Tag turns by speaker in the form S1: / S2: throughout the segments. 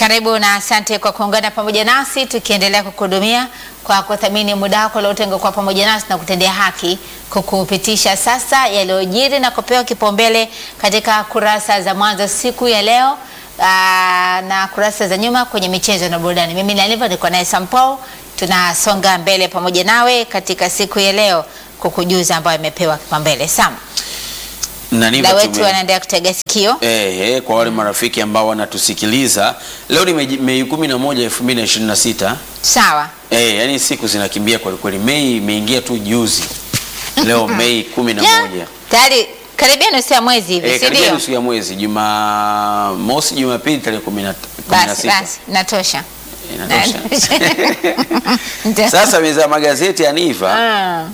S1: Karibu na asante kwa kuungana pamoja nasi tukiendelea kukuhudumia kwa kuthamini muda wako uliotenga kwa pamoja nasi na kutendea haki kukupitisha sasa yaliyojiri na kupewa kipaumbele katika kurasa za mwanzo siku ya leo aa, na kurasa za nyuma kwenye michezo na burudani. Mimi Naliva niko naye Sampol, tunasonga mbele pamoja nawe katika siku ya leo kukujuza ambayo imepewa kipaumbele. Sam,
S2: Naniva
S1: muda wetu
S2: tume-
S1: wanaendelea kutega sikio.
S2: Eh, eh, kwa wale marafiki ambao wanatusikiliza leo ni Mei- Mei kumi na moja elfu mbili na ishirini na sita.
S1: Sawa.
S2: Eh, yani siku zinakimbia kweli kweli. Mei imeingia tu juzi, leo Mei kumi na
S1: Ya,
S2: moja
S1: Tayari karibia nusu ya mwezi hivi,
S2: eh,
S1: si
S2: karibia
S1: ndio?
S2: nusu ya mwezi, Jumamosi, Jumapili tarehe kumi na kumi na
S1: Basi
S2: sita.
S1: basi, natosha.
S2: Inatosha.
S1: Ndio.
S2: Sasa meza ya magazeti ya Niva
S1: Ah,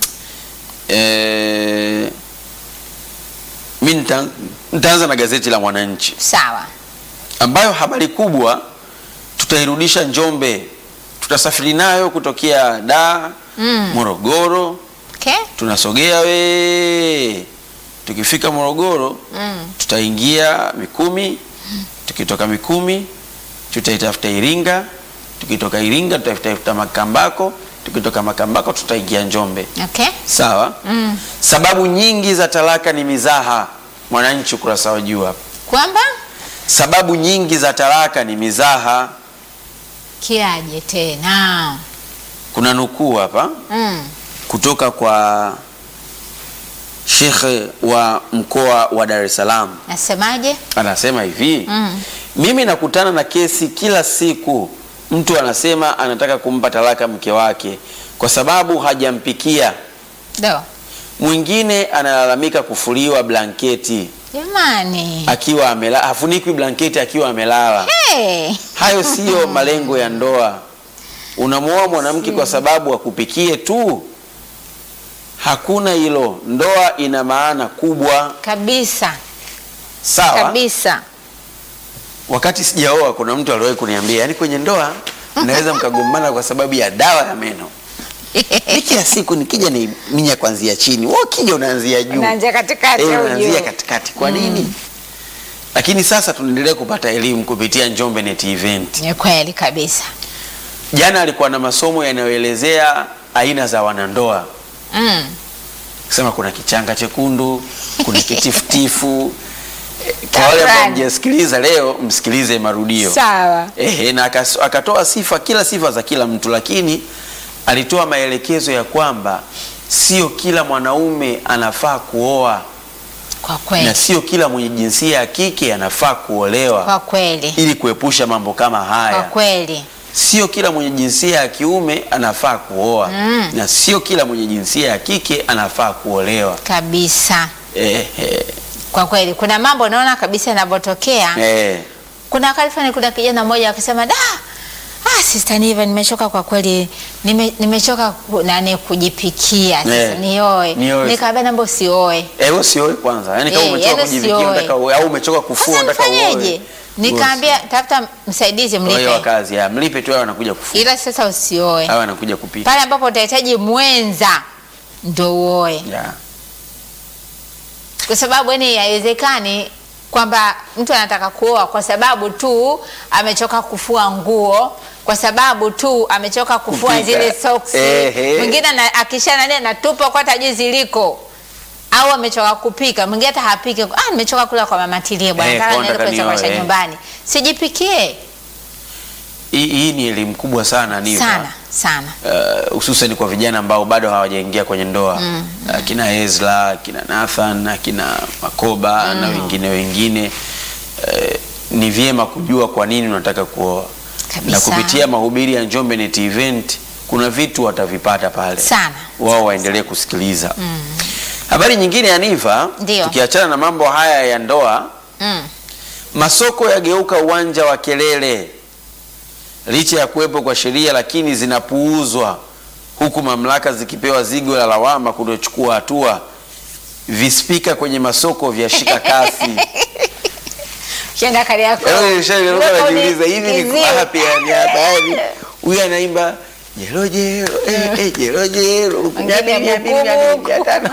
S2: eh, mi nita- nitaanza na gazeti la Mwananchi
S1: sawa.
S2: ambayo habari kubwa tutairudisha Njombe, tutasafiri nayo kutokea Dar
S1: Mm.
S2: Morogoro,
S1: Okay.
S2: tunasogea we, tukifika Morogoro
S1: Mm.
S2: tutaingia Mikumi, tukitoka Mikumi tutaitafuta Iringa, tukitoka Iringa tutatafuta Makambako, tukitoka Makambako tutaingia Njombe.
S1: Okay.
S2: Sawa.
S1: Mm.
S2: Sababu nyingi za talaka ni mizaha. Mwananchi ukurasa wa juu hapa.
S1: Kwamba
S2: Sababu nyingi za talaka ni mizaha.
S1: kiaje tena?
S2: Kuna nukuu hapa
S1: Mm.
S2: kutoka kwa shekhe wa mkoa wa Dar es Salaam,
S1: Nasemaje?
S2: anasema hivi
S1: Mm.
S2: mimi nakutana na kesi kila siku, mtu anasema anataka kumpa talaka mke wake kwa sababu hajampikia.
S1: Do.
S2: Mwingine analalamika kufuliwa blanketi
S1: Jamani.
S2: akiwa amelala, hafunikwi blanketi akiwa amelala.
S1: Hey.
S2: Hayo siyo malengo ya ndoa. Unamwoa mwanamke kwa sababu akupikie tu? Hakuna hilo. Ndoa ina maana kubwa,
S1: Kabisa.
S2: sawa.
S1: Kabisa. Wakati
S2: Wakati sijaoa, kuna mtu aliwahi kuniambia, yani kwenye ndoa mnaweza mkagombana kwa sababu ya dawa ya meno. Ni kila siku nikija ni minya kuanzia chini, wewe ukija unaanzia juu,
S1: Unaanzia katikati
S2: Eh,
S1: au
S2: unaanzia
S1: juu?
S2: katikati. Kwa nini? Lakini sasa tunaendelea kupata elimu kupitia Njombe Net Event.
S1: Ni kweli kabisa.
S2: Jana alikuwa na masomo yanayoelezea aina za wanandoa,
S1: Mm.
S2: kusema kuna kichanga chekundu, kuna kitifutifu. Eh, Kwa wale ambao
S1: Takrani.
S2: mjasikiliza leo, msikilize marudio.
S1: Sawa.
S2: Ehe, na akas- akatoa sifa kila sifa za kila mtu, lakini alitoa maelekezo ya kwamba sio kila mwanaume anafaa kuoa
S1: Kwa
S2: na
S1: kweli.
S2: sio kila mwenye jinsia ya kike anafaa kuolewa
S1: Kwa kweli.
S2: ili kuepusha mambo kama
S1: Kwa
S2: haya.
S1: kweli.
S2: Sio kila mwenye jinsia ya kiume anafaa kuoa
S1: Mm.
S2: na sio kila mwenye jinsia ya kike anafaa kuolewa.
S1: Kabisa.
S2: Ehe,
S1: Kwa kweli kuna mambo naona kabisa yanavyotokea.
S2: eh,
S1: Kuna wakati fulani kuna kijana mmoja akisema da ah, sister Niva nimechoka kwa kweli nime, nimechoka ku- nani kujipikia sasa
S2: Eh,
S1: nioe.
S2: nioe.
S1: Nikamwambia namba usioe.
S2: eh, wewe usioe kwanza, yaani kama
S1: Eh,
S2: umechoka
S1: yaani
S2: kujivikia
S1: usioe.
S2: unataka uoe au umechoka kufua
S1: Sasa
S2: unataka uoe.
S1: nifanyeje? Nikaambia tafuta msaidizi
S2: Kwa hiyo
S1: mlipe.
S2: wakazi ya mlipe tu, hao wanakuja kufua,
S1: Ila sasa usioe.
S2: hao wanakuja kupika.
S1: Pale ambapo utahitaji mwenza ndo uoe.
S2: Yeah.
S1: kwa sababu yani haiwezekani kwamba mtu anataka kuoa kwa sababu tu amechoka kufua nguo, kwa sababu tu amechoka kufua
S2: Kupika.
S1: zile soksi.
S2: Ehe.
S1: Mwingine ana- akisha nani anatupa kwa hata hajui ziliko, au amechoka kupika. Mwingine hata hapike, ah, nimechoka kula kwa mama tilie bwana,
S2: Eh,
S1: nataka
S2: kwa
S1: niende
S2: nataka
S1: kula chakula cha
S2: nioe, eh.
S1: nyumbani, sijipikie
S2: Hii, hii ni elimu kubwa sana Niva.
S1: sana sana.
S2: Uh, hususan kwa vijana ambao bado hawajaingia kwenye ndoa akina Ezra, akina Nathan, akina Makoba na wengine wengine uh, ni vyema kujua kwa nini unataka kuoa
S1: Kabisa.
S2: na kupitia mahubiri ya Njombe Net Event kuna vitu watavipata pale
S1: Sana.
S2: wao waendelee kusikiliza habari nyingine ya Niva
S1: Ndio.
S2: tukiachana na mambo haya ya ndoa
S1: Mm.
S2: Masoko yageuka uwanja wa kelele licha ya kuwepo kwa sheria, lakini zinapuuzwa huku mamlaka zikipewa zigo la lawama kutochukua hatua. Vispika kwenye masoko vyashika kasi.
S1: Shenda kari yako.
S2: Yaani nishaelewa,
S1: Weka
S2: najiuliza hivi ni
S1: kiziwi.
S2: wapi yani hapa yani huyu anaimba jero jero eh, eh, jero jero
S1: Mwingine
S2: Mia mbili, mia mbili, mia
S1: buku,
S2: mbili, mia tano.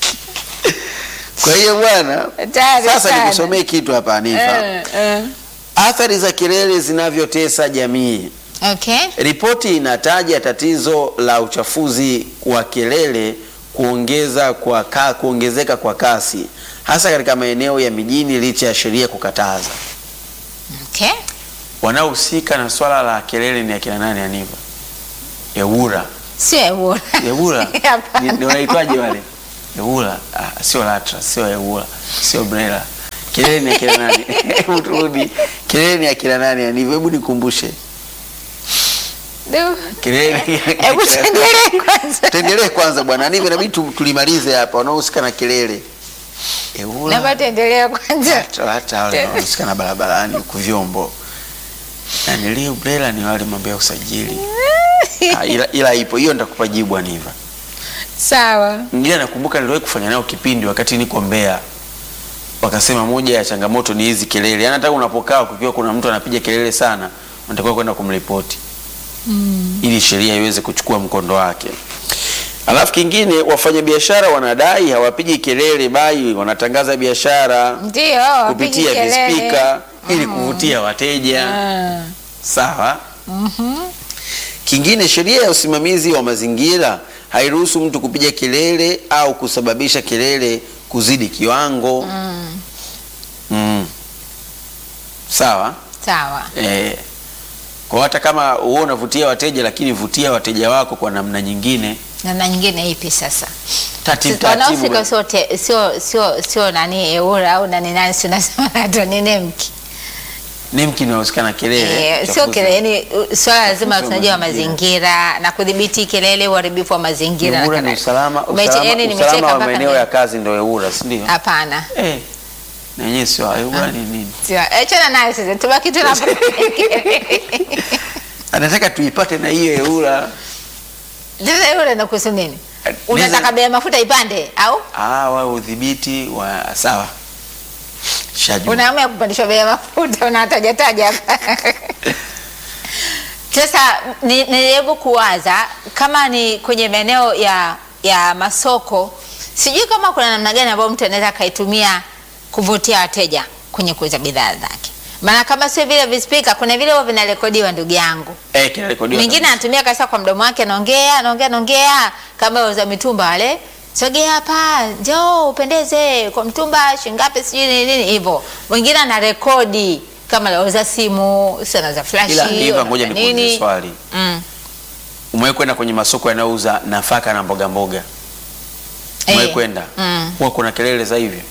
S2: Kwa hiyo bwana,
S1: Hatari
S2: sasa
S1: sana.
S2: nikusomee kitu hapa Anifa.
S1: Eh, eh.
S2: Athari za kelele zinavyotesa jamii.
S1: Okay.
S2: Ripoti inataja tatizo la uchafuzi wa kelele kuongeza kwa ka, kuongezeka kwa kasi hasa katika maeneo ya mijini licha ya sheria kukataza.
S1: Okay.
S2: Wanaohusika na swala la kelele ni akina nani? Aniva Ewura,
S1: Sio Ewura.
S2: Ewura
S1: Hapana.
S2: ni ni wanaitwaje wale? Ewura ah, sio Latra, sio Ewura, sio Brela. Kelele ni akina nani? Hebu turudi. Kelele ni akina nani? Aniva, hebu nikumbushe
S1: Du.
S2: kelele.
S1: Hebu tuendelee kwanza.
S2: Tuendelee kwanza bwana, Aniva, inabidi tu- tulimalize hapa wanaohusika na kelele. Ewura
S1: Naomba tuendelee kwanza.
S2: hata hata wale wanaohusika na barabarani huku vyombo na nilio Brela ni wale mambo ya usajili Ah, ila, ila ipo hiyo, nitakupa jibu Aniva.
S1: Sawa.
S2: Mwingine nakumbuka niliwahi kufanya nao kipindi wakati niko Mbeya, wakasema moja ya changamoto ni hizi kelele, yaani hata unapokaa kukiwa kuna mtu anapiga kelele sana, unatakiwa kwenda kumripoti ili sheria iweze kuchukua mkondo wake. Alafu kingine, wafanyabiashara wanadai hawapigi kelele, bali wanatangaza biashara
S1: Ndio.
S2: kupitia
S1: wapige kelele.
S2: vispika ili kuvutia wateja.
S1: Ah.
S2: Sawa. Kingine, sheria ya usimamizi wa mazingira hairuhusu mtu kupiga kelele au kusababisha kelele kuzidi kiwango. Mm. Sawa.
S1: Sawa.
S2: Eh, kwa hata kama wewe unavutia wateja, lakini vutia wateja wako kwa namna nyingine,
S1: Namna nyingine ipi sasa?
S2: taratibu
S1: Sasa Wanaohusika
S2: taratibu.
S1: sio te- sio sio sio nani Ewura au nani nani, si unasema naitwa ni Nemki.
S2: Nemki inahusika na kelele.
S1: Eh, sio
S2: uchafuzi.
S1: kelele, yani uh, swala lazima
S2: Uchafuzi wa
S1: tunajua
S2: mazingira.
S1: mazingira na kudhibiti kelele, uharibifu wa mazingira na
S2: Ewura ni
S1: kadhalika.
S2: usalama,
S1: Umeche-
S2: usalama,
S1: yani
S2: usalama
S1: nimecheka
S2: wa
S1: mpaka
S2: maeneo
S1: ni-
S2: ya kazi ndio Ewura, si ndio?
S1: Hapana.
S2: Eh, na yenyewe sio Ewura ni nini?
S1: Sio, achana nayo sasa. Tubaki tu na
S2: Anataka tuipate na hiyo Ewura.
S1: Sasa Ewura inakuhusu nini?
S2: Eh,
S1: Unataka
S2: niza-
S1: bei ya mafuta ipande au
S2: Ah, wa udhibiti wa sawa. Shajua.
S1: unaamua kupandishwa bei ya mafuta unataja taja hapa. Sasa ni- nijaribu kuwaza kama ni kwenye maeneo ya ya masoko, sijui kama kuna namna gani ambayo mtu anaweza akaitumia kuvutia wateja kwenye kuuza bidhaa zake. Maana kama sio vile vispika, kuna vile huwa vinarekodiwa, ndugu yangu.
S2: Eh, kinarekodiwa.
S1: Mwingine
S2: kabisa.
S1: anatumia kabisa kwa mdomo wake, anaongea anaongea anaongea kama wauza mitumba wale, sogea hapa, njoo upendeze kwa mtumba shingapi, sijui nini nini hivyo. Mwingine ana rekodi kama anauza simu, si anauza flash,
S2: Ila Eva,
S1: anauza
S2: ngoja nikuulize
S1: nini.
S2: swali.
S1: Mm.
S2: Umewahi kwenda kwenye masoko yanayouza nafaka na mboga mboga? Umewahi
S1: Eh,
S2: kwenda?
S1: mm.
S2: Huwa kuna kelele za hivyo?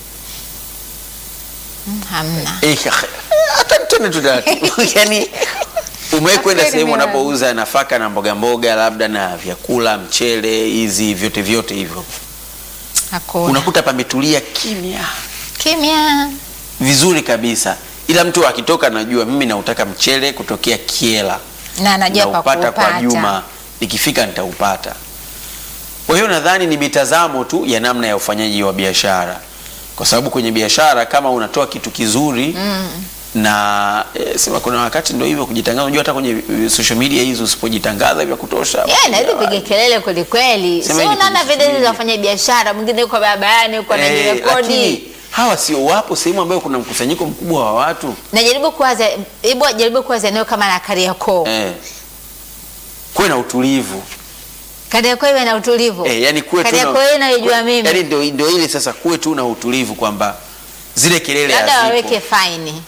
S1: Mm, Hamna.
S2: Eh, hata tena tu taratibu. Yaani umewahi kwenda
S1: Kweli
S2: sehemu
S1: mimi
S2: wanapouza nafaka na mboga mboga labda na vyakula, mchele, hizi vyote vyote hivyo.
S1: Hakuna.
S2: Unakuta pametulia kimya.
S1: Kimya.
S2: Vizuri kabisa. Ila mtu akitoka anajua mimi nautaka mchele kutokea Kiela.
S1: Na anajua pa
S2: naupata kwa
S1: kupata.
S2: Juma, nikifika nitaupata. Kwa hiyo nadhani ni mitazamo tu ya namna ya ufanyaji wa biashara, kwa sababu kwenye biashara kama unatoa kitu kizuri na e, sema kuna wakati ndio hivyo kujitangaza. Unajua hata kwenye e, social media hizo usipojitangaza vya kutosha,
S1: Yeah, naweza piga kelele kweli kweli.
S2: Sema
S1: Sio
S2: hivi
S1: unaona
S2: kwenye
S1: video
S2: social
S1: za wafanya biashara, mwingine yuko barabarani yuko
S2: Eh,
S1: anajirekodi.
S2: lakini hawa sio wapo sehemu ambayo kuna mkusanyiko mkubwa wa watu
S1: Najaribu kuwaza, hebu jaribu kuwaza eneo kama la Kariakoo.
S2: eh, kuwe na utulivu
S1: Kariakoo iwe na utulivu.
S2: eh, yani kuwe tu
S1: Kariakoo hiyo naijua
S2: kuwe-
S1: mimi.
S2: yani ndio ndio ile sasa, kuwe tu na utulivu kwamba zile kelele
S1: Labda
S2: hazipo.
S1: waweke faini.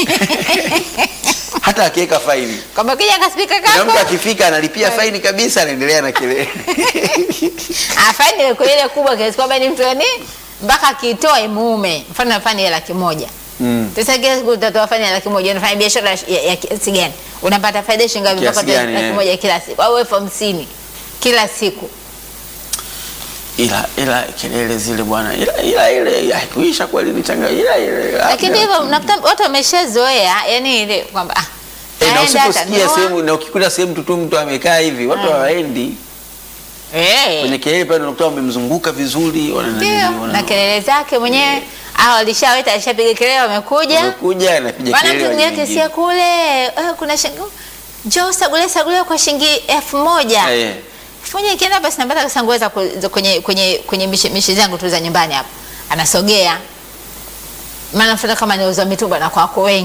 S2: hata akiweka faini
S1: Kwamba kija kaspika
S2: kuna mtu
S1: kako.
S2: akifika analipia faini kabisa, anaendelea na kelele
S1: Ah, faini iwe kwa ile kubwa kiasi kwamba ni mtu yani mpaka akitoa imuume. Mfano faini ya laki moja.
S2: mm.
S1: Sasa kila siku utatoa faini ya laki moja, unafanya biashara ya, ya kiasi gani? Unapata faida shilingi ngapi
S2: Kiasi
S1: mpaka utoe
S2: gani,
S1: laki
S2: eh?
S1: moja kila siku au elfu hamsini kila siku?
S2: ila ila kelele zile bwana, ila ila ile haikuisha kweli, ni changa ila ile
S1: Lakini hivyo unakuta watu wameshazoea yani ile kwamba ah,
S2: eh, na
S1: naenda
S2: usiposikia
S1: atanunua.
S2: sehemu na ukikuta sehemu tu tu mtu amekaa hivi, watu hawaendi
S1: Eh.
S2: kwenye kelele pale, unakuta wamemzunguka vizuri, wana nani,
S1: Ndio,
S2: wana-
S1: na kelele zake mwenyewe au alishaweta alishapiga kelele wamekuja.
S2: wamekuja anapiga
S1: Bwana
S2: kelele
S1: mtu
S2: wa
S1: mwingine
S2: nyingine.
S1: kisia kule eh, kuna shilingi njoo sagule sagule kwa shilingi elfu moja.
S2: Eh,
S1: Elfu moja ikienda basi napata kasangue za ku- za kwenye kwenye kwenye mishi, mishi zangu tu za nyumbani hapo. Anasogea. Maana mfano kama niuza mitumba na kwako wengi.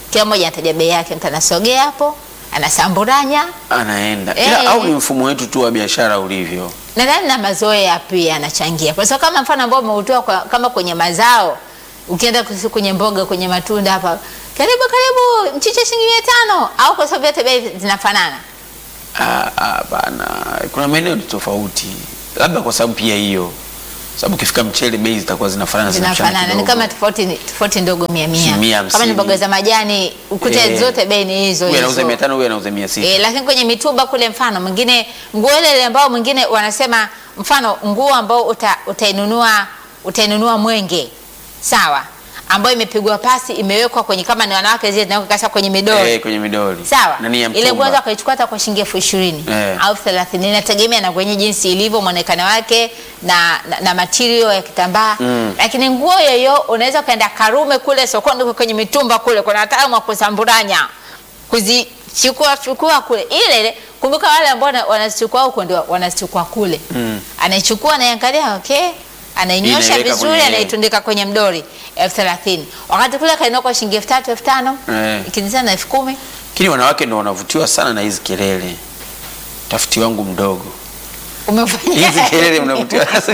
S1: kila mmoja anataja bei yake, mtu anasogea hapo anasamburanya.
S2: anaenda
S1: Eh.
S2: ila au ni mfumo wetu tu wa biashara ulivyo
S1: Nadhani na mazoea pia yanachangia, kwa sababu kama mfano ambao umeutoa kwa, kama kwenye mazao, ukienda kus- kwenye mboga, kwenye matunda hapa, karibu karibu, mchicha shilingi mia tano au kwa sababu yote bei zinafanana.
S2: Ah, ah, bana kuna maeneo ni tofauti labda kwa sababu pia hiyo sababu ukifika mchele bei zitakuwa zinafanana zinapishana
S1: zinafanana ni
S2: kidogo.
S1: kama tofauti tofauti ndogo mia mia.
S2: Mia
S1: Kama ni
S2: hamsini.
S1: mboga za majani ukute
S2: Eh.
S1: zote bei ni hizo
S2: huyu anauza
S1: hizo.
S2: mia tano huyu anauza mia sita
S1: E, lakini kwenye mitumba kule mfano mwingine nguo ile ile ambao mwingine wanasema mfano nguo ambao uta, utainunua utainunua mwenge sawa, ambayo imepigwa pasi imewekwa kwenye kama ni wanawake zile zinawekwa kasa kwenye midoli
S2: eh, kwenye midoli
S1: sawa,
S2: na ni ya
S1: ile nguo
S2: mtumba.
S1: unaweza ukaichukua hata kwa shilingi elfu ishirini
S2: Eh.
S1: au thelathini inategemea na kwenye jinsi ilivyo mwonekano wake na, na, na material ya kitambaa
S2: Mm.
S1: lakini nguo yoyo unaweza ukaenda Karume kule sokoni kwenye mitumba kule kuna wataalamu wa kusamburanya kuzichukua chukua kule ile ile. Kumbuka wale ambao wana- wanazichukua huko ndio wanazichukua kule
S2: Mm.
S1: anaichukua anaiangalia, okay, anainyosha
S2: Inaiweka
S1: vizuri,
S2: kwenye-
S1: anaitundika kwenye mdori elfu thelathini wakati kule kainua kwa shilingi elfu tatu elfu tano
S2: Eh.
S1: ikizidi na elfu kumi
S2: lakini wanawake ndo wanavutiwa sana na hizi kelele tafiti wangu mdogo
S1: umefanya
S2: hizi kelele mnavutiwa nazo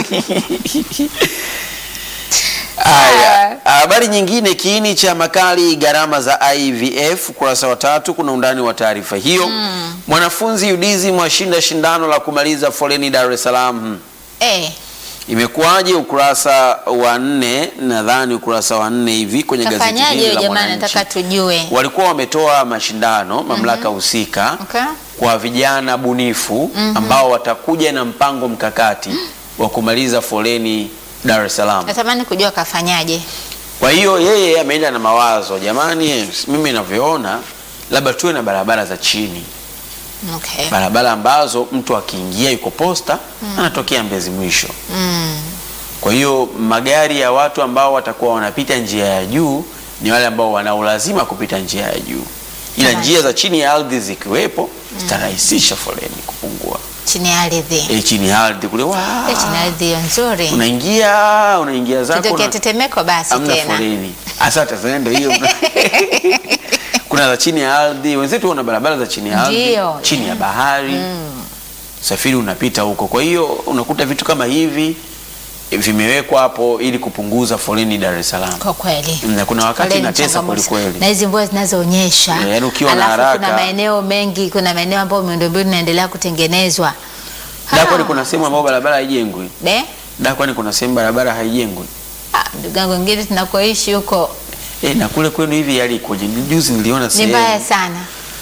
S2: Haya, habari nyingine, kiini cha makali gharama za IVF, ukurasa wa tatu, kuna undani wa taarifa hiyo. Mwanafunzi UDSM washinda shindano la kumaliza foleni Dar es Salaam.
S1: eh,
S2: Imekuwaje? Ukurasa wa nne, nadhani ukurasa wa nne hivi kwenye gazeti
S1: kafanyaje
S2: hili
S1: hiyo
S2: la
S1: jamani,
S2: Mwananchi.
S1: nataka tujue.
S2: Walikuwa wametoa mashindano mamlaka husika
S1: Okay.
S2: kwa vijana bunifu ambao watakuja na mpango mkakati wa kumaliza foleni Dar es Salaam.
S1: Natamani kujua kafanyaje.
S2: Kwa hiyo yeye ameenda na mawazo, jamani, mimi ninavyoona labda tuwe na barabara za chini,
S1: Okay.
S2: barabara ambazo mtu akiingia yuko posta anatokea Mbezi mwisho.
S1: Mm.
S2: Kwa hiyo magari ya watu ambao watakuwa wanapita njia ya juu ni wale ambao wana ulazima kupita njia ya juu, ila
S1: Sawa.
S2: njia za chini ya ardhi zikiwepo zitarahisisha foleni kupungua.
S1: Chini ya ardhi.
S2: E, chini ya ardhi kule wa
S1: Eh, Chini ya ardhi hiyo nzuri.
S2: unaingia unaingia zako
S1: Kitokea
S2: una-
S1: tetemeko basi
S2: hamna
S1: tena.
S2: foleni. Asante sana, ndio hiyo. Kuna za chini ya ardhi, wenzetu wana barabara za chini ya ardhi,
S1: Ndio.
S2: chini ya bahari, usafiri unapita huko. Kwa hiyo unakuta vitu kama hivi eh, vimewekwa hapo ili kupunguza foleni Dar es Salaam.
S1: Kwa kweli.
S2: Na kuna wakati
S1: Foleni
S2: inatesa
S1: changamoto.
S2: kweli kweli.
S1: Na hizi mvua zinazoonyesha.
S2: Eh, yaani ukiwa na
S1: Alafu
S2: haraka.
S1: kuna maeneo mengi, kuna maeneo ambayo miundombinu inaendelea kutengenezwa.
S2: Da, kwani
S1: Ah.
S2: kuna sehemu ambayo barabara haijengwi?
S1: De?
S2: Da, kwani kuna sehemu barabara haijengwi?
S1: Ah, ndugu yangu wengine tunakoishi huko
S2: Eh, na kule kwenu hivi hali ikoje? Juzi niliona
S1: ni
S2: sehemu.
S1: mbaya sana.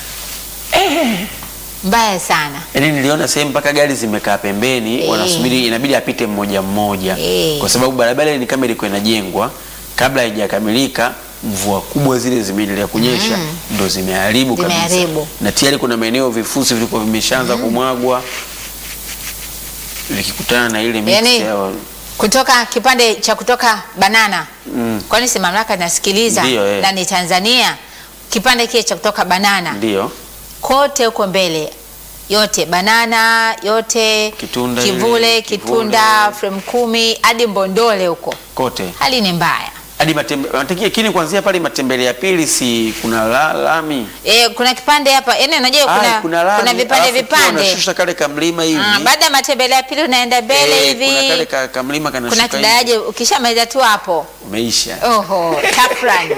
S1: Mbaya sana.
S2: Yaani niliona sehemu mpaka gari zimekaa pembeni
S1: Eh.
S2: wanasubiri, inabidi apite mmoja mmoja
S1: Eh.
S2: kwa sababu barabara ile ni kama ilikuwa inajengwa kabla haijakamilika. Mvua kubwa zile zimeendelea kunyesha ndo zimeharibu kabisa,
S1: Zimeharibu.
S2: na tayari kuna maeneo vifusi vilikuwa vimeshaanza kumwagwa vikikutana na ile miti
S1: Yaani,
S2: ya
S1: kutoka kipande cha kutoka Banana
S2: Mm.
S1: kwani si mamlaka inasikiliza
S2: Ndiyo, eh.
S1: na ni Tanzania, kipande kile cha kutoka Banana
S2: ndio
S1: kote huko mbele yote Banana yote
S2: Kitunda
S1: Kivule,
S2: ile,
S1: Kitunda,
S2: Kivule.
S1: frame kumi hadi Mbondole huko,
S2: kote
S1: hali ni mbaya.
S2: hadi matembe, lakini kuanzia pale matembele ya pili si kuna la, lami
S1: E, kuna kipande hapa yani, unajua
S2: Ai,
S1: kuna,
S2: kuna lami
S1: kuna vipande
S2: alafu pia
S1: vipande
S2: unashusha kale kamlima hivi
S1: Ah, baada ya matembele ya pili unaenda mbele
S2: Eh, kuna kale
S1: hivi,
S2: ka, kamlima
S1: kuna
S2: kanashuka hivi.
S1: kidaraja ukishamaliza tu hapo
S2: umeisha
S1: Oho, tafrani.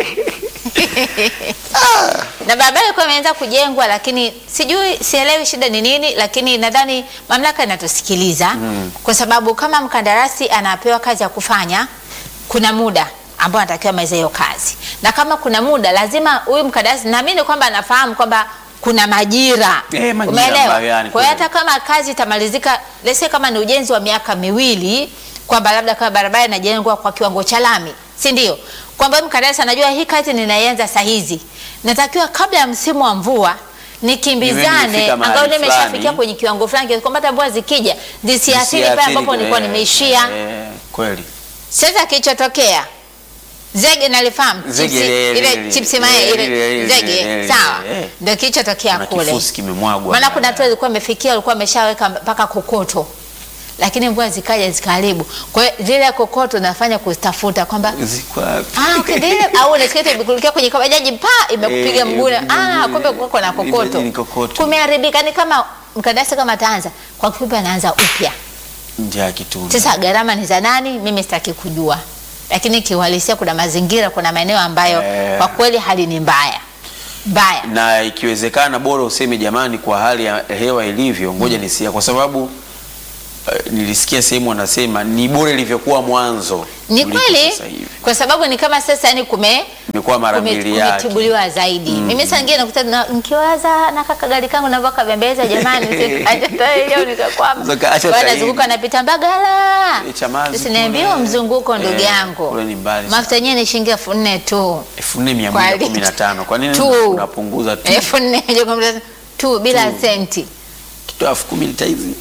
S1: na barabara ilikuwa imeanza kujengwa, lakini sijui, sielewi shida ni nini, lakini nadhani mamlaka inatusikiliza kwa sababu kama mkandarasi anapewa kazi ya kufanya, kuna muda ambao anatakiwa maliza hiyo kazi, na kama kuna muda lazima huyu mkandarasi, naamini kwamba anafahamu kwamba kuna majira,
S2: Eh, majira
S1: umeelewa?
S2: ambayo yani
S1: Kwa hiyo
S2: kweli.
S1: hata kama kazi itamalizika, lese kama ni ujenzi wa miaka miwili, kwamba labda kama barabara inajengwa kwa kiwango cha lami, si ndio? Kwamba mkandarasi anajua hii kazi ninaianza saa hizi, natakiwa kabla ya msimu wa mvua nikimbizane
S2: nimefika mahali
S1: angalau nimeshafikia
S2: fulani.
S1: kwenye kiwango fulani, kiasi kwamba hata mvua zikija zisiathiri pale
S2: Zisiathiri,
S1: ambapo nilikuwa
S2: eh,
S1: nimeishia.
S2: eh, kweli
S1: Sasa kilichotokea zege nalifahamu
S2: Zege,
S1: chipsi-
S2: ile-
S1: ile
S2: ile-
S1: chipsi
S2: ile-
S1: mayai
S2: ile-
S1: ile
S2: ile-
S1: zege
S2: ile-
S1: sawa,
S2: eh.
S1: ndio kilichotokea
S2: kuna
S1: kule.
S2: kifusi kimemwagwa
S1: Maana kuna watu walikuwa wamefikia walikuwa wameshaweka mpaka kokoto lakini mvua zikaja zikaharibu. Kwa hiyo zile kokoto nafanya kuzitafuta kwamba
S2: Ziko wapi?
S1: Ah, ukidile au unasikia imekurukia kwenye kabajaji pa imekupiga
S2: Eh,
S1: mguu.
S2: eh,
S1: Ah, kumbe kuko na kokoto.
S2: ni kokoto.
S1: Kumeharibika ni kama mkandarasi kama ataanza. Kwa kifupi anaanza upya.
S2: Nje ya kitunda.
S1: Sasa gharama ni za nani? Mimi sitaki kujua. Lakini kiuhalisia kuna mazingira, kuna maeneo ambayo
S2: Eh.
S1: kwa kweli hali ni mbaya. Mbaya.
S2: na ikiwezekana bora useme jamani, kwa hali ya hewa ilivyo, ngoja nisia, kwa sababu eh, nilisikia sehemu wanasema ni bora ilivyokuwa mwanzo
S1: Ni
S2: kuliko
S1: kweli
S2: sasa hivi.
S1: kwa sababu ni kama sasa yani kume
S2: Imekuwa mara
S1: kume-
S2: mbili yake.
S1: kumetibuliwa zaidi. Mimi saa nyingine nakuta na- nikiwaza na kaka gari kangu na mpaka bembeza jamani sikaje leo nikakwama.
S2: Sasa acha
S1: Bwana
S2: tairi.
S1: zunguka napita Mbagala.
S2: Eh, Chamazi
S1: Usiniambie
S2: kule.
S1: mzunguko ndugu
S2: Eh,
S1: yangu.
S2: kule ni mbali sana.
S1: Mafuta yenyewe ni shilingi elfu nne tu.
S2: elfu nne mia
S1: Kwa
S2: moja
S1: lita.
S2: kumi na tano kwa nini
S1: Tu.
S2: unapunguza tu
S1: Elfu nne tu bila senti.
S2: kitu elfu kumi lita hizi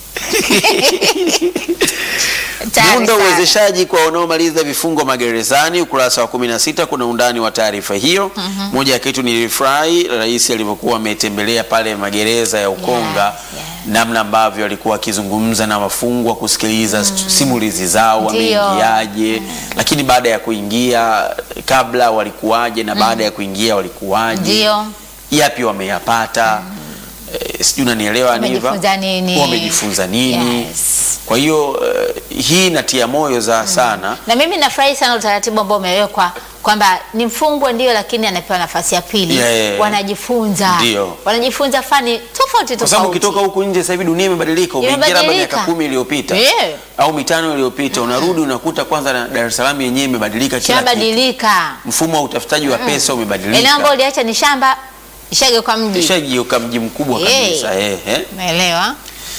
S1: Hatari
S2: Muundo
S1: sana.
S2: uwezeshaji kwa wanaomaliza vifungo magerezani, ukurasa wa 16 kuna undani wa taarifa hiyo. Moja ya kitu nilifurahi rais alivyokuwa ametembelea pale magereza ya Ukonga,
S1: Yeah, yeah.
S2: namna ambavyo alikuwa akizungumza na wafungwa kusikiliza simulizi zao,
S1: Ndio.
S2: wameingiaje, lakini baada ya kuingia, kabla walikuwaje na baada ya kuingia walikuwaje,
S1: Ndio.
S2: yapi wameyapata. Eh, sijui unanielewa Niva?
S1: Wamejifunza nini?
S2: Wamejifunza nini?
S1: Yes.
S2: Kwa hiyo eh, hii inatia moyo za sana
S1: Na mimi nafurahi sana utaratibu ambao umewekwa kwamba ni mfungwa ndio, lakini anapewa nafasi ya pili.
S2: Yeah, yeah.
S1: Wanajifunza,
S2: Ndio.
S1: wanajifunza fani tofauti
S2: kwa sababu
S1: tofauti.
S2: ukitoka huku nje sasa hivi dunia imebadilika. Umeingia labda
S1: Imebadilika.
S2: miaka kumi iliyopita
S1: Yeah.
S2: au mitano iliyopita, unarudi unakuta kwanza na Dar es Salaam yenyewe imebadilika, kila kitu.
S1: Shabadilika.
S2: Mfumo wa utafutaji wa pesa
S1: Eneo
S2: umebadilika,
S1: ambalo uliacha ni shamba ishageuka mji.
S2: ishageuka mji mkubwa
S1: Yeah.
S2: kabisa. Eh, eh.
S1: Umeelewa?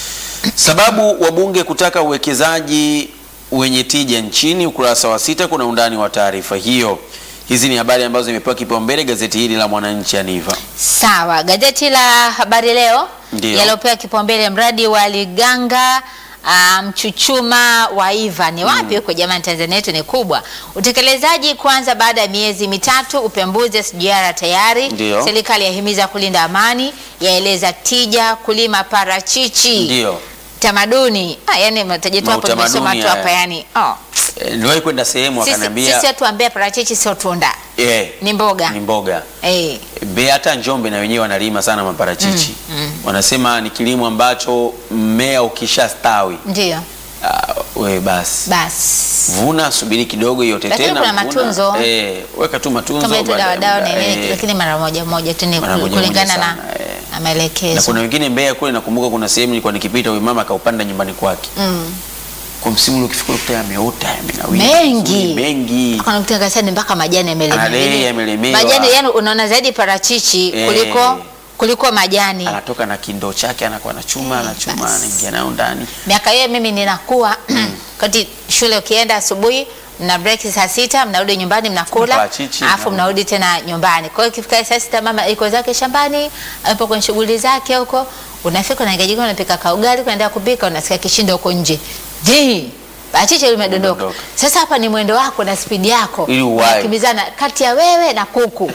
S2: Sababu wabunge kutaka uwekezaji wenye tija nchini, ukurasa wa sita kuna undani wa taarifa hiyo. Hizi ni habari ambazo zimepewa kipaumbele gazeti hili la Mwananchi Aniva.
S1: Sawa, gazeti la Habari Leo
S2: Ndio.
S1: yaliopewa kipaumbele mradi wa Liganga ah, Mchuchuma wa Iva ni wapi huko jamani? Tanzania yetu ni kubwa. Utekelezaji kwanza baada ya miezi mitatu. Upembuzi SGR tayari.
S2: Ndio.
S1: Serikali yahimiza kulinda amani, yaeleza tija kulima parachichi.
S2: Ndio.
S1: Tamaduni ah, yani mtaje tu hapo,
S2: Mautamaduni
S1: nimesoma tu hapa
S2: haya.
S1: yani oh.
S2: Eh, Niliwahi kwenda sehemu
S1: Sisi,
S2: wakaniambia
S1: sisi watu ambia parachichi sio tunda,
S2: eh,
S1: ni mboga
S2: ni mboga.
S1: eh.
S2: Mbeya hata Njombe na wenyewe wanalima sana maparachichi. Wanasema ni kilimo ambacho mmea ukishastawi
S1: Ndio
S2: uh, we basi
S1: basi
S2: vuna, subiri kidogo iote
S1: Lakini
S2: tena,
S1: kuna
S2: vuna.
S1: matunzo.
S2: Eh, weka tu matunzo
S1: kama yetu
S2: baada ya
S1: dawa dawa
S2: muda,
S1: ni nini,
S2: eh.
S1: lakini mara moja moja tu ni
S2: Mara
S1: kul-
S2: moja
S1: kulingana
S2: moja
S1: na,
S2: sana, eh.
S1: na
S2: na
S1: maelekezo.
S2: kuna wengine Mbeya kule, nakumbuka kuna sehemu nilikuwa nikipita, huyu mama akaupanda nyumbani kwake
S1: Mm.
S2: kwa msimu ule, ukifika ukuta yameota yamenawiri
S1: Mengi.
S2: vizuri, mengi
S1: Kuna kutangaza ni mpaka majani yamelemea.
S2: Ale,
S1: Yaani,
S2: yamelemewa.
S1: Majani yani unaona zaidi parachichi
S2: Eh.
S1: kuliko kuliko majani.
S2: anatoka na kindoo chake anakuwa anachuma anachuma
S1: basi.
S2: anaingia nayo ndani
S1: Miaka hiyo mimi ninakuwa kati shule ukienda asubuhi mna break saa sita mnarudi nyumbani mnakula
S2: Parachichi,
S1: alafu
S2: na-
S1: mnarudi tena nyumbani. Kwa hiyo ikifika saa sita mama iko zake shambani, apo kwenye shughuli zake huko, unafika unaingia jikoni unapika kaugali, unaendelea kupika, unasikia kishindo huko nje. Je, parachichi limedondoka.
S2: Limedondoka.
S1: Sasa hapa ni mwendo wako na spidi yako.
S2: Ili uwahi.
S1: Unakimbizana kati ya wewe na kuku.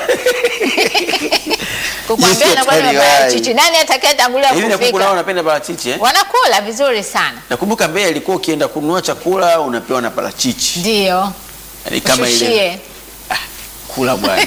S1: Kukwambia
S2: Jinsi
S1: na kwa
S2: hatari
S1: parachichi. Nani atakayetangulia
S2: hivi na kuku nao
S1: kufika?
S2: wanapenda parachichi eh?
S1: Wanakula vizuri sana.
S2: nakumbuka Mbeya ilikuwa ukienda kununua chakula unapewa na parachichi
S1: Ndio.
S2: Yaani kama ile
S1: Ushushie.
S2: kula bwana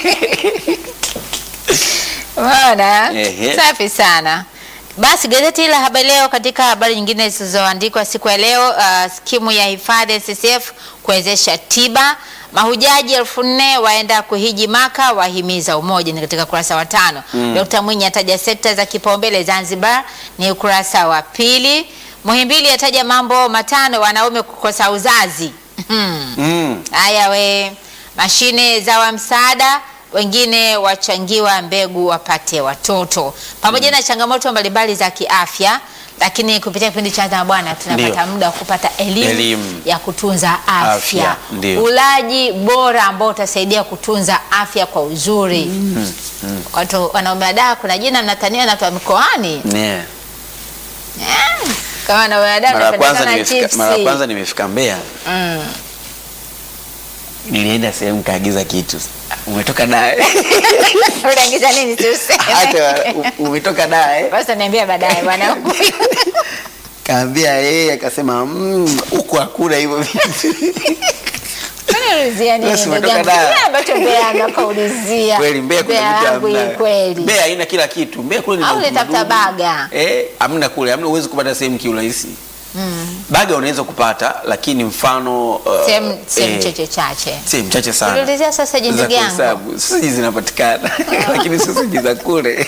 S1: Unaona?
S2: Ehe.
S1: Safi sana. Basi gazeti la Habari Leo, katika habari nyingine zilizoandikwa siku ya leo, uh, skimu ya hifadhi SSF kuwezesha tiba, mahujaji elfu nne waenda kuhiji Maka, wahimiza umoja, ni katika ukurasa wa tano. Dkt. Mwinyi ataja sekta za kipaumbele Zanzibar, ni ukurasa wa pili. Muhimbili ataja mambo matano wanaume kukosa uzazi. Hmm.
S2: mm.
S1: Haya we, mashine za wa msaada, wengine wachangiwa mbegu wapate watoto, pamoja na changamoto mbalimbali za kiafya. Lakini kupitia kipindi cha Anza na Bwana tunapata
S2: Ndio.
S1: muda wa kupata elimu,
S2: Elimu.
S1: ya kutunza afya,
S2: Afya, ndio.
S1: ulaji bora ambao utasaidia kutunza afya kwa uzuri. Watu wanaume wadaa, kuna jina mnatania na watu wa mikoani
S2: yeah.
S1: Eh, kama wanaume wadaa
S2: mara ya
S1: mnapenda
S2: kwanza
S1: sana
S2: nimefika
S1: chipsi.
S2: mara ya kwanza nimefika Mbeya
S1: Mm.
S2: nilienda sehemu kaagiza kitu umetoka dae
S1: Unaingiza nini tuseme?
S2: hata u- umetoka dae
S1: Basi niambia baadaye bwana.
S2: kaambia yeye akasema "Mm, huku hakuna hivyo vitu
S1: Kwani ulizia nini
S2: Basi
S1: ndugu
S2: umetoka
S1: yangu?
S2: Dar.
S1: Kile ambacho Mbeya anapaulizia.
S2: kweli Mbeya kuna
S1: Mbeya
S2: vitu
S1: yangu hii
S2: hamna.
S1: kweli.
S2: Mbeya haina kila kitu. Mbeya kule ni
S1: Au
S2: na
S1: ulitafuta
S2: utamaduni.
S1: baga?
S2: Eh, hamna kule, hamna uwezi kupata sehemu kiurahisi. Baga unaweza kupata lakini mfano uh,
S1: Sehemu sehemu
S2: eh,
S1: chache chache.
S2: sehemu chache sana.
S1: Uliulizia sasa je
S2: Za
S1: ndugu yangu?
S2: kuhesabu. Sausage zinapatikana lakini sausage za kule.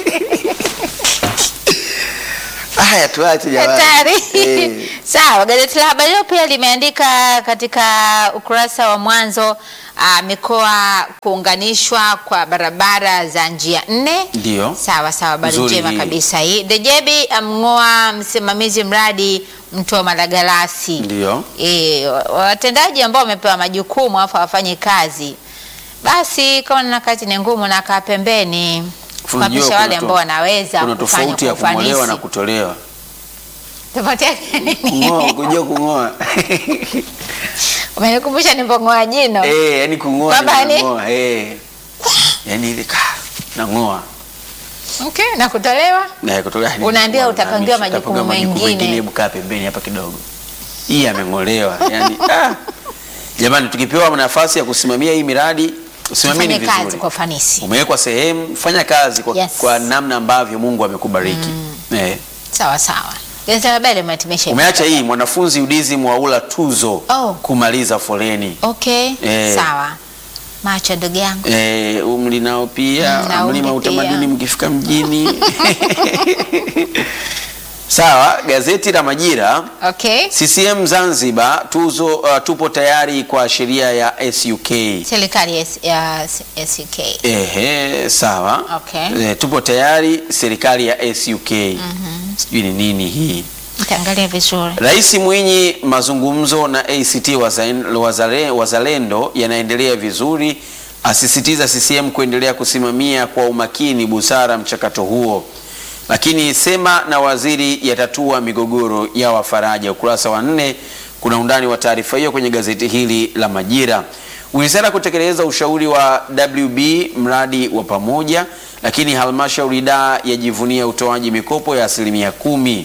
S2: Haya tuache jamani.
S1: Hatari.
S2: Eh.
S1: Sawa, gazeti la Habari Leo pia limeandika katika ukurasa wa mwanzo ah, mikoa kuunganishwa kwa barabara za njia nne.
S2: Ndio.
S1: Sawa sawa, habari
S2: Nzuri
S1: njema
S2: hii.
S1: kabisa hii. Dejebi amng'oa msimamizi mradi mto wa Malagarasi.
S2: Ndio.
S1: E, watendaji ambao wamepewa majukumu afu hawafanyi kazi, basi kama na kazi ni ngumu na kaa pembeni
S2: Unajua
S1: kuhakikisha
S2: kuna
S1: wale
S2: to-
S1: ambao wanaweza
S2: Kuna
S1: kufanya
S2: tofauti ya
S1: kwa
S2: kung'olewa
S1: ufanisi.
S2: na kutolewa.
S1: Tofauti yake nini?
S2: Kung'oa, kujua kung'oa.
S1: Umenikumbusha nilipong'oa jino.
S2: Eh, yani kung'oa
S1: Kwamba
S2: ni
S1: ni-
S2: kung'oa, eh. Yaani ile ka nang'oa.
S1: Okay, na kutolewa
S2: Na kutoka
S1: Unaambiwa utapangiwa majukumu
S2: Utapangiwa majukumu
S1: mengine.
S2: Hebu kaa pembeni hapa kidogo. Hii ameng'olewa. Yaani ah. Jamani tukipewa nafasi ya kusimamia hii miradi, usimamieni
S1: tufanye kazi
S2: vizuri.
S1: kwa ufanisi.
S2: Umewekwa sehemu, fanya kazi kwa,
S1: Yes.
S2: kwa namna ambavyo Mungu amekubariki. Eh.
S1: Sawa sawa. Gazeti la Habari limehitimisha.
S2: Umeacha hii mwanafunzi UDSM mwaula tuzo
S1: Oh.
S2: kumaliza foleni.
S1: Okay,
S2: Eh.
S1: sawa. Macho ndugu yangu.
S2: Eh, umri nao pia
S1: Mm, na
S2: mlima
S1: umri
S2: utamaduni
S1: pia.
S2: mkifika mjini sawa. Gazeti la Majira,
S1: Okay.
S2: CCM Zanzibar tuzo, uh, tupo tayari kwa sheria ya SUK.
S1: Serikali ya S- ya SUK.
S2: Ehe, sawa.
S1: Okay.
S2: Eh, tupo tayari serikali ya SUK. Sijui ni nini hii.
S1: Mtaangalia vizuri.
S2: Rais Mwinyi, mazungumzo na ACT Wazaen- Wazale- Wazalendo yanaendelea vizuri, asisitiza CCM kuendelea kusimamia kwa umakini busara mchakato huo, lakini sema na waziri yatatua migogoro ya wafaraja. Ukurasa wa nne kuna undani wa taarifa hiyo kwenye gazeti hili la Majira. Wizara kutekeleza ushauri wa WB mradi wa pamoja, lakini halmashauri daa yajivunia utoaji mikopo ya asilimia kumi.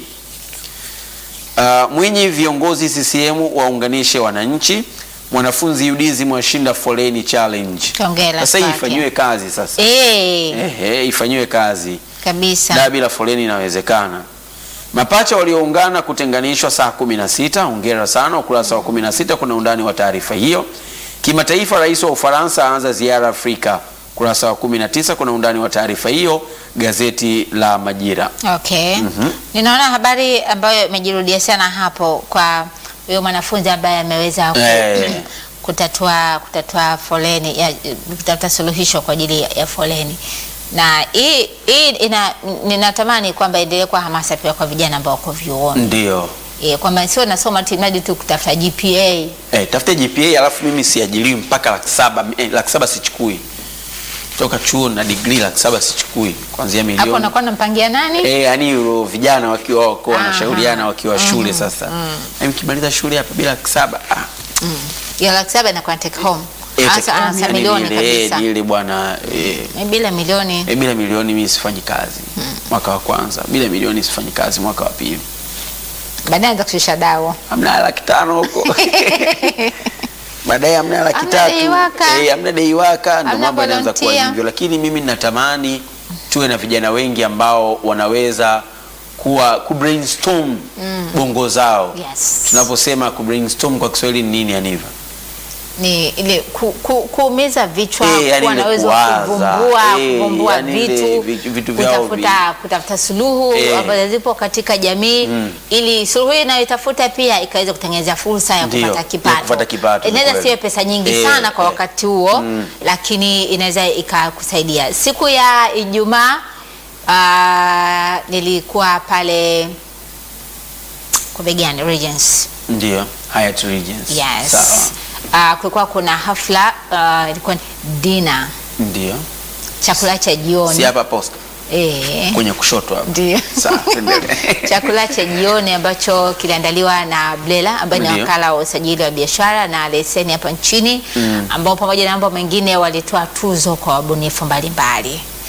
S2: Uh, Mwinyi, viongozi CCM waunganishe wananchi. Mwanafunzi UDSM washinda foleni challenge.
S1: Hongera
S2: Sasa hii
S1: kwake.
S2: ifanyiwe kazi sasa.
S1: Eh,
S2: Ehe, ifanyiwe kazi.
S1: kabisa.
S2: Da bila foleni inawezekana. Mapacha walioungana kutenganishwa saa 16. Hongera sana. Ukurasa wa 16 kuna undani wa taarifa hiyo. Kimataifa, rais wa Ufaransa aanza ziara Afrika. Ukurasa wa 19 kuna undani wa taarifa hiyo, gazeti la Majira.
S1: Okay. Ninaona habari ambayo imejirudia sana hapo kwa huyo mwanafunzi ambaye ameweza ku,
S2: Eh.
S1: kutatua kutatua foleni ya, kutafuta suluhisho kwa ajili ya, ya foleni na hii hii ina ninatamani kwamba endelee kwa hamasa pia kwa vijana ambao wako vyuoni
S2: Ndio.
S1: e, kwamba sio nasoma timadi tu kutafuta GPA
S2: Eh, tafute GPA alafu mimi siajiliwi mpaka laki saba eh, laki saba sichukui toka chuo na degree laki saba sichukui kuanzia
S1: hapo
S2: milioni
S1: unakuwa unampangia nani?
S2: eh, yani hilo vijana wakiwa wako
S1: Aha.
S2: wanashauriana wakiwa shule sasa mm. mkimaliza shule hapa bila laki saba ah,
S1: ya laki saba inakuwa take home
S2: eh,
S1: hasa
S2: take-
S1: anasa
S2: yani
S1: milioni
S2: ile, eh,
S1: kabisa
S2: ni ile bwana eh,
S1: Eh, bila milioni
S2: eh, bila milioni mimi sifanyi kazi mwaka wa kwanza bila milioni sifanyi kazi mwaka wa pili
S1: baadaye anza kushusha dawa
S2: hamna laki tano huko baadaye hamna laki
S1: Hamna
S2: tatu
S1: dei waka.
S2: Eh, hamna dei waka ndo
S1: Hamna
S2: mambo yanaanza kuwa
S1: volunteer.
S2: hivyo lakini mimi natamani tuwe na vijana wengi ambao wanaweza kuwa ku brainstorm bongo zao
S1: Yes.
S2: tunaposema ku brainstorm kwa Kiswahili ni nini Aniva
S1: ni ile ku, ku, kuumiza vichwa
S2: Eh, yani
S1: kuwa
S2: ile
S1: na uwezo wa
S2: kuwaza.
S1: kuvumbua
S2: Eh,
S1: kuvumbua
S2: yani ile
S1: vitu,
S2: vi- vitu vyao
S1: kutafuta, kutafuta suluhu
S2: Eh.
S1: ambazo zipo katika jamii ili suluhu hii inayoitafuta pia ikaweza kutengeneza fursa ya
S2: Ndio,
S1: kupata
S2: ya
S1: kipato.
S2: kupata kipato, ni
S1: Inaweza
S2: kweli.
S1: siwe pesa nyingi
S2: Eh,
S1: sana kwa
S2: eh.
S1: wakati huo lakini inaweza ikakusaidia. Siku ya Ijumaa ah, nilikuwa pale Kubegani Regency
S2: ndio Hyatt Regency
S1: Yes.
S2: sawa
S1: Uh, kulikuwa kuna hafla uh, ilikuwa dina
S2: ndio
S1: chakula cha jioni
S2: si hapa posta
S1: eh,
S2: kwenye kushoto hapa
S1: Ndio.
S2: sawa tuendelee
S1: chakula cha jioni ambacho kiliandaliwa na Blela ambaye ni
S2: Ndio.
S1: wakala wa usajili wa biashara na leseni hapa nchini ambao pamoja na mambo mengine walitoa tuzo kwa wabunifu mbalimbali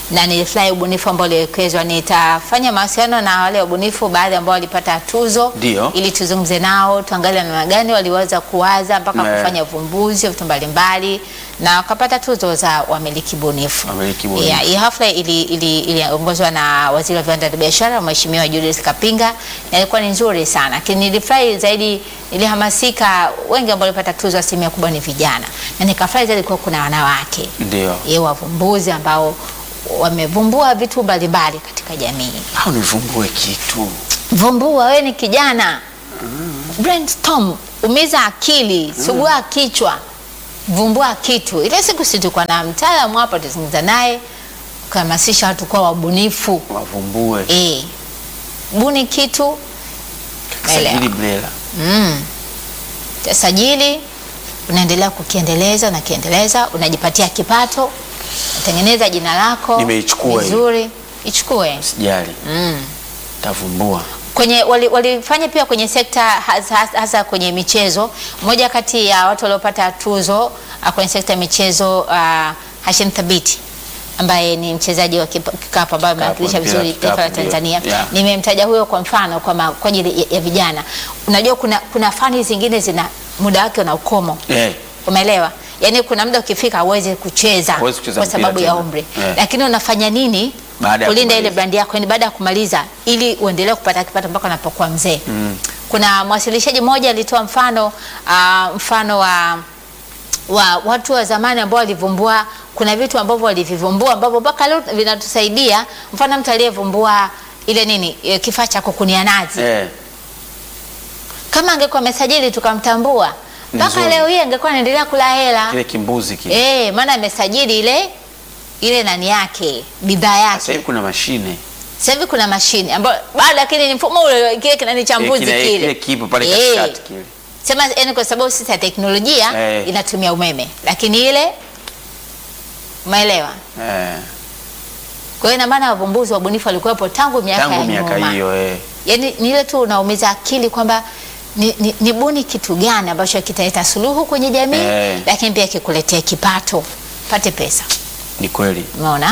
S1: na nilifurahi ubunifu ambao uliwekezwa. Nitafanya mawasiliano na wale wabunifu baadhi ambao walipata tuzo
S2: Ndio.
S1: ili tuzungumze nao, tuangalie namna gani waliweza kuwaza mpaka
S2: Ne.
S1: kufanya uvumbuzi wa vitu mbalimbali na wakapata tuzo za wamiliki bunifu.
S2: Wamiliki bunifu.
S1: Yeah, hii hafla ili- ili- iliongozwa na waziri wa viwanda na biashara Mheshimiwa Julius Kapinga na ilikuwa ni nzuri sana, lakini nilifurahi zaidi, nilihamasika. Wengi ambao walipata tuzo, asilimia kubwa ni vijana, na nikafurahi zaidi kuwa kuna wanawake
S2: Ndio.
S1: ye wavumbuzi ambao wamevumbua vitu mbalimbali katika jamii.
S2: Au nivumbue kitu.
S1: Vumbua, wewe ni kijana, brainstorm, umiza akili, sugua kichwa, vumbua kitu. Ile siku si tulikuwa na mtaalamu hapa, tuzungumza naye, kuhamasisha watu kuwa wabunifu.
S2: Wavumbue.
S1: Eh, buni kitu,
S2: Sajili
S1: elewa.
S2: BRELA.
S1: mm. Sajili, unaendelea kukiendeleza na kiendeleza, unajipatia kipato, unatengeneza jina lako
S2: Nimeichukua hiyo.
S1: vizuri, ichukue
S2: Sijali.
S1: mm.
S2: Tavumbua.
S1: kwenye wali- walifanya pia kwenye sekta hasa, hasa- hasa kwenye michezo. Mmoja kati ya watu waliopata tuzo ah, kwenye sekta ya michezo uh, Hashim Thabiti ambaye ni mchezaji wa kipa- kikapu ambaye amewakilisha
S2: mpira
S1: vizuri
S2: wa
S1: taifa la
S2: kikapu, ndio.
S1: Tanzania.
S2: Yeah.
S1: Nimemtaja huyo kwa mfano kwa, ma- kwa ajili ya, ya vijana. Unajua kuna, kuna fani zingine zina muda wake una ukomo
S2: Eh.
S1: Umeelewa? Yaani kuna muda ukifika huwezi kucheza,
S2: Huwezi kucheza
S1: kwa
S2: mpira
S1: sababu ya
S2: tena.
S1: umri
S2: Eh.
S1: lakini unafanya nini
S2: Baada ya
S1: kulinda ile
S2: kumaliza.
S1: brandi yako, yani baada ya kumaliza, ili uendelee kupata kipato mpaka unapokuwa mzee. Kuna mwasilishaji mmoja alitoa mfano ah, mfano wa wa watu wa zamani ambao walivumbua, kuna vitu ambavyo walivivumbua ambavyo mpaka leo vinatusaidia. Mfano mtu aliyevumbua ile nini eh, kifaa cha kukunia nazi
S2: Eh.
S1: kama angekuwa amesajili tukamtambua, mpaka
S2: Nzuri.
S1: leo hii angekuwa anaendelea kula hela.
S2: Kile kimbuzi kile.
S1: Eh, maana amesajili ile ile nani yake bidhaa
S2: Sasa
S1: yake.
S2: hivi kuna mashine.
S1: Sasa hivi kuna mashine ambayo bado lakini ni mfumo ule kile kinani cha
S2: Eh,
S1: mbuzi
S2: kina-
S1: kile.
S2: Kile kipo pale
S1: Eh,
S2: katikati kile.
S1: Sema yani kwa sababu sisi ya teknolojia
S2: Eh.
S1: inatumia umeme, lakini ile umeelewa?
S2: Eh.
S1: Kwa hiyo ina maana wavumbuzi wabunifu walikuwepo tangu miaka ya
S2: Tangu miaka
S1: nyuma.
S2: hiyo eh.
S1: Yaani ni ile tu unaumiza akili kwamba ni, ni, ni buni kitu gani ambacho kitaleta suluhu kwenye jamii
S2: Eh.
S1: lakini pia kikuletea kipato, pate pesa.
S2: Ni kweli.
S1: Umeona?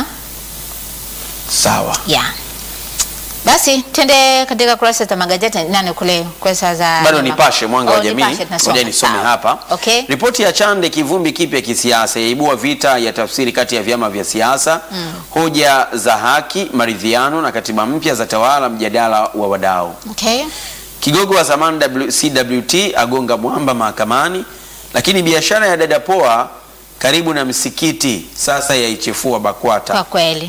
S2: Sawa.
S1: ya basi twende katika kurasa za magazeti nani kule kurasa za
S2: Bado Nipashe mwanga wa
S1: Oh,
S2: jamii.
S1: Nipashe tunasoma.
S2: Ngoja nisome
S1: Sawa.
S2: hapa.
S1: Okay.
S2: Ripoti ya Chande kivumbi kipya kisiasa yaibua vita ya tafsiri kati ya vyama vya siasa, hoja za haki, maridhiano na katiba mpya za tawala, mjadala wa wadau.
S1: Okay.
S2: Kigogo wa zamani W- CWT agonga mwamba mahakamani, lakini biashara ya dada poa karibu na msikiti sasa yaichefua BAKWATA.
S1: Kwa kweli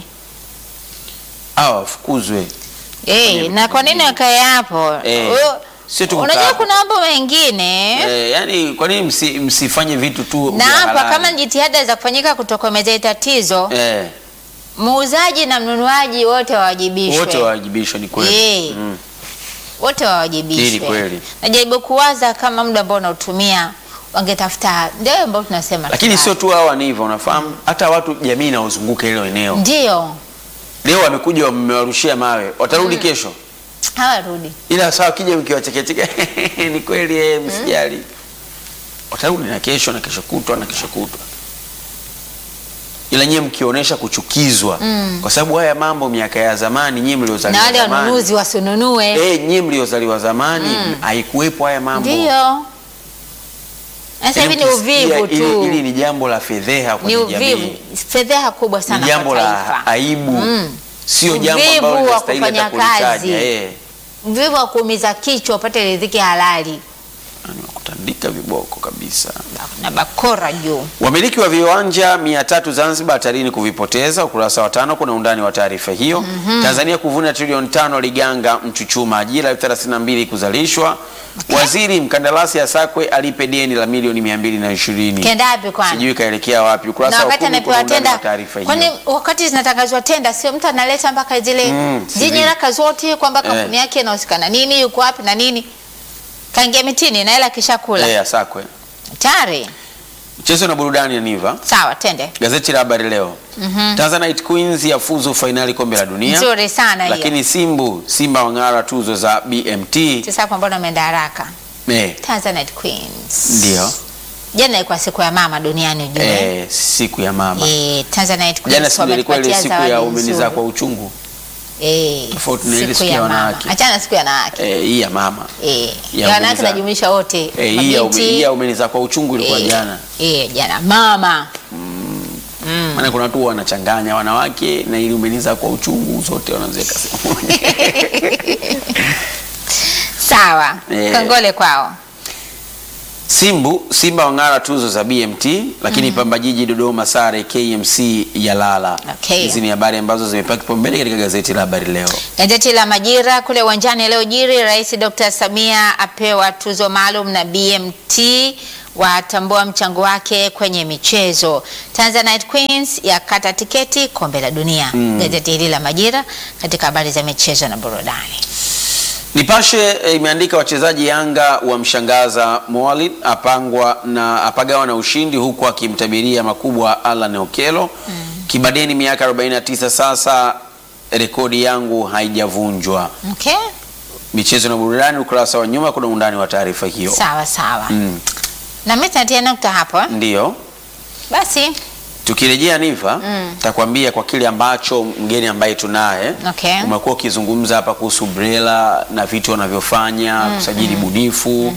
S2: Hawa wafukuzwe.
S1: eh, na kwa nini wakae hapo?
S2: Eh,
S1: Huyo-
S2: sio tu
S1: Unajua
S2: kukaa
S1: kuna mambo mengine
S2: Eh, yani kwa nini msi, msifanye vitu tu
S1: na
S2: vya
S1: hapa
S2: halali?
S1: kama jitihada za kufanyika kutokomeza hili tatizo,
S2: eh,
S1: muuzaji na mnunuaji wote wawajibishwe,
S2: wote wawajibishwe ni kweli.
S1: Eh.
S2: Mm.
S1: wote wawajibishwe.
S2: Hili kweli.
S1: Najaribu kuwaza kama muda ambao unautumia wangetafuta, ndio ambao tunasema
S2: Lakini
S1: tufanye.
S2: sio tu hawa ni hivyo, unafahamu hata watu jamii inaozunguka hilo eneo
S1: ndio
S2: leo wamekuja wamewarushia mawe, watarudi kesho,
S1: hawarudi
S2: ila sawa, kija mkiwachekecheke ni kweli eh, msijali, watarudi na kesho na kesho kutwa na kesho kutwa, ila nyie mkionyesha kuchukizwa kwa sababu haya mambo miaka ya zamani, nyie
S1: na
S2: mliozaliwa
S1: wale
S2: zamani
S1: wanunuzi wasinunue.
S2: eh, nyie mliozaliwa zamani haikuwepo haya mambo.
S1: Ndio sasa hivi ni
S2: Yaani ukisikia
S1: uvivu
S2: ili-
S1: tu,
S2: Hili ni jambo la fedheha
S1: ni
S2: kwenye
S1: uvivu,
S2: jamii,
S1: fedheha kubwa
S2: ni
S1: sana
S2: jambo
S1: kwa
S2: la
S1: taifa,
S2: aibu,
S1: Mm.
S2: sio jambo
S1: Uvivu
S2: ambalo
S1: wa
S2: linastahili hata
S1: kufanya kazi.
S2: kulitaja. Eh,
S1: uvivu wa kuumiza kichwa upate riziki halali
S2: yani wakutandika viboko kabisa.
S1: na bakora juu.
S2: Wamiliki wa viwanja 300 Zanzibar hatarini kuvipoteza. Ukurasa wa tano kuna undani wa taarifa hiyo. Tanzania kuvuna trilioni tano Liganga Mchuchuma, ajira 32 kuzalishwa. Waziri mkandarasi asakwe alipe deni la milioni 220.
S1: Kenda wapi kwani?
S2: Sijui kaelekea wapi. Ukurasa
S1: na
S2: wa
S1: wakati
S2: kumi kuna
S1: anapewa
S2: undani wa
S1: tenda,
S2: taarifa
S1: kwani
S2: hiyo.
S1: wakati zinatangazwa tenda, sio mtu analeta mpaka zile
S2: Mm,
S1: zile
S2: CV.
S1: nyaraka zote kwamba
S2: Eh.
S1: kampuni yake inahusika na nini, yuko wapi na nini, kaingia mitini na hela kisha kula
S2: Eh, asakwe.
S1: tayari.
S2: Mchezo na burudani ya Niva.
S1: Sawa, tende
S2: Gazeti la Habari Leo. Tanzanite Queens yafuzu fainali kombe la dunia.
S1: nzuri sana hiyo.
S2: Lakini Simbu Simba wang'ara tuzo za BMT.
S1: Sasa hapo mbona umeenda haraka?
S2: Eh,
S1: Tanzanite Queens
S2: ndio.
S1: Jana ilikuwa siku ya mama duniani ujue.
S2: eh, siku ya mama
S1: Eh, Tanzanite
S2: jana
S1: Queens
S2: siku ilikuwa ile
S1: wametupatia
S2: siku ya
S1: zawadi
S2: umeniza
S1: nzuri.
S2: kwa uchungu
S1: Eh,
S2: Tofauti na ile
S1: siku
S2: siku
S1: ya
S2: ya
S1: mama.
S2: wanawake.
S1: Achana siku ya wanawake.
S2: eh, hii ya mama
S1: Eh,
S2: Ya
S1: ya wanawake
S2: umeniza.
S1: najumuisha wote.
S2: eh, hii ya ume-
S1: Mabinti.
S2: hii ya umeniza kwa uchungu ilikuwa
S1: Eh,
S2: jana
S1: Eh, jana mama.
S2: maana kuna watu wanachanganya wanawake na ili umeniza kwa uchungu zote wanaziweka sehemu moja.
S1: Sawa.
S2: Eh.
S1: Kongole kwao.
S2: Simbu Simba wang'ara tuzo za BMT, lakini Pamba Jiji Dodoma sare KMC ya lala.
S1: Okay.
S2: Hizi ni habari ambazo zimepewa kipaumbele katika gazeti la Habari Leo.
S1: Gazeti la Majira kule uwanjani leo jiri, Rais Dr. Samia apewa tuzo maalum na BMT watambua mchango wake kwenye michezo. Tanzanite Queens yakata tiketi kombe la dunia. Gazeti hili la Majira katika habari za michezo na burudani.
S2: Nipashe eh, imeandika wachezaji Yanga wamshangaza Moalid apangwa na apagawa na ushindi huku akimtabiria makubwa Alan Okelo. Kibadeni miaka 49 sasa, rekodi yangu haijavunjwa.
S1: Okay?
S2: Michezo na burudani, ukurasa wa nyuma kuna undani wa taarifa hiyo.
S1: Sawa sawa.
S2: Mm,
S1: Na mimi natia nukta hapo. eh?
S2: ndiyo
S1: Basi,
S2: tukirejea Niva
S1: Mm.
S2: takwambia kwa kile ambacho mgeni ambaye tunaye
S1: Okay.
S2: umekuwa ukizungumza hapa kuhusu BRELA na vitu wanavyofanya kusajili bunifu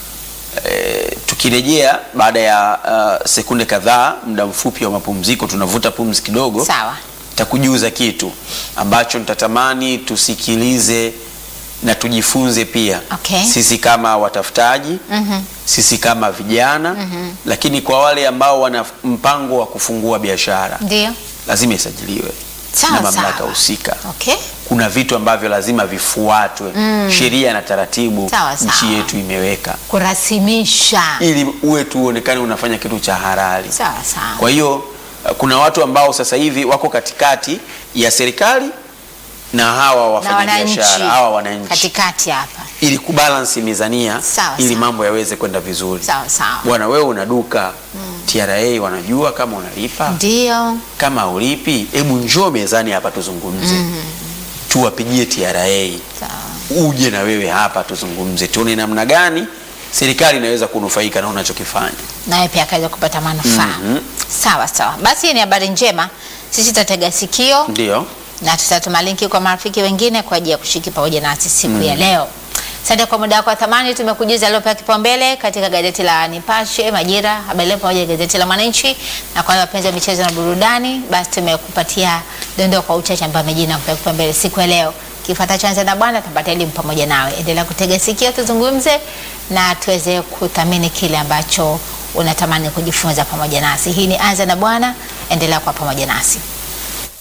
S2: Eh, tukirejea baada ya uh, sekunde kadhaa, muda mfupi wa mapumziko, tunavuta pumzi kidogo,
S1: sawa.
S2: takujuza kitu ambacho nitatamani tusikilize na tujifunze pia
S1: Okay.
S2: sisi kama watafutaji
S1: Mhm.
S2: sisi kama vijana lakini kwa wale ambao wana mpango wa kufungua biashara
S1: Ndio.
S2: lazima isajiliwe
S1: Sawa,
S2: na mamlaka
S1: sawa.
S2: husika.
S1: Okay?
S2: Kuna vitu ambavyo lazima vifuatwe, sheria na taratibu
S1: Sawa, sawa.
S2: nchi yetu imeweka
S1: Kurasimisha.
S2: ili uwe tu uonekane unafanya kitu cha halali.
S1: Sawa sawa.
S2: Kwa hiyo uh, kuna watu ambao sasa hivi wako katikati ya serikali na hawa
S1: na
S2: wafanyabiashara
S1: wananchi
S2: hawa wananchi
S1: katikati hapa.
S2: ili kubalansi mizania
S1: Sawa,
S2: ili
S1: sawa.
S2: mambo yaweze kwenda vizuri.
S1: Sawa sawa.
S2: Bwana, wewe una duka TRA wanajua kama unalipa
S1: Ndio.
S2: kama ulipi, hebu njoo mezani hapa tuzungumze, tuwapigie TRA,
S1: Sawa.
S2: uje na wewe hapa tuzungumze, tuone namna gani serikali inaweza kunufaika na unachokifanya.
S1: naye pia akaweza kupata manufaa.
S2: Mhm.
S1: Sawa sawa, basi hii ni habari njema. Sisi tutatega sikio
S2: Ndio
S1: na tutatuma linki kwa marafiki wengine kwa ajili ya kushiriki pamoja nasi siku ya leo. Asante kwa muda wako wa thamani. Tumekujuza yaliyopewa kipaumbele katika gazeti la Nipashe, Majira, Habari Leo pamoja na gazeti la Mwananchi, na kwa wale wapenzi wa michezo na burudani, basi tumekupatia dondoo kwa uchache ambayo amejina kupewa kipaumbele siku ya leo. Kifuatacho anza na bwana, tupata elimu pamoja nawe. Endelea kutega sikio, tuzungumze na tuweze kuthamini kile ambacho unatamani kujifunza pamoja nasi. Hii ni anza na bwana, endelea kwa pamoja nasi.